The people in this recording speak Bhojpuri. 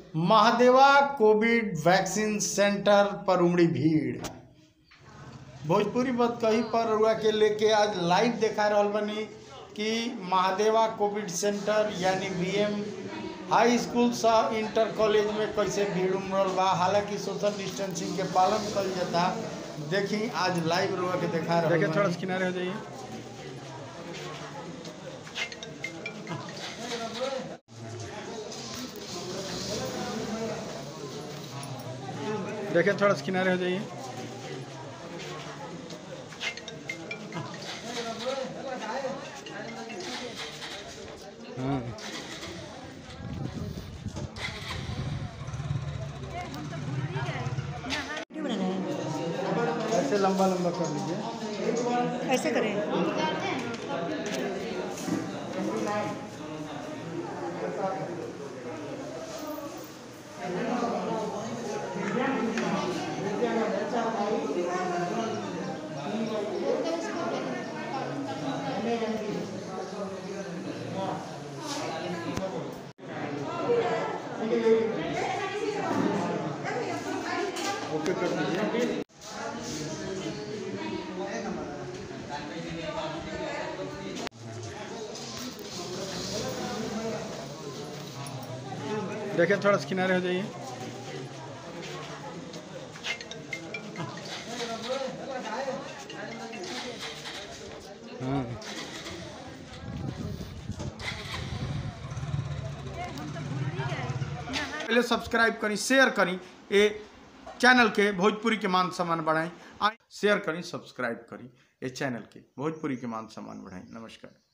महादेवा कोविड वैक्सीन सेंटर पर उमड़ी भीड़ भोजपुरी बात कही पर रुआ के लेके आज लाइव देखा रहल बनी कि महादेवा कोविड सेंटर यानी बीएम हाई स्कूल सा इंटर कॉलेज में कैसे भीड़ उमड़ल बा हालांकि सोशल डिस्टेंसिंग के पालन कल जाता देखी आज लाइव रुआ के देखा रहल देखिए थोड़ा बानी। सा किनारे हो जाइए देखिए थोड़ा सा किनारे हो जाइए हाँ वीडियो बना रहे हैं ऐसे लंबा लंबा कर लीजिए ऐसे करें ओके कर दीजिए देखिए थोड़ा सा किनारे हो जाइए हाँ पहले सब्सक्राइब करी शेयर करी ए चैनल के भोजपुरी के मान सम्मान बढ़ाई आ शेयर करी सब्सक्राइब करी ए चैनल के भोजपुरी के मान सम्मान बढ़ाई नमस्कार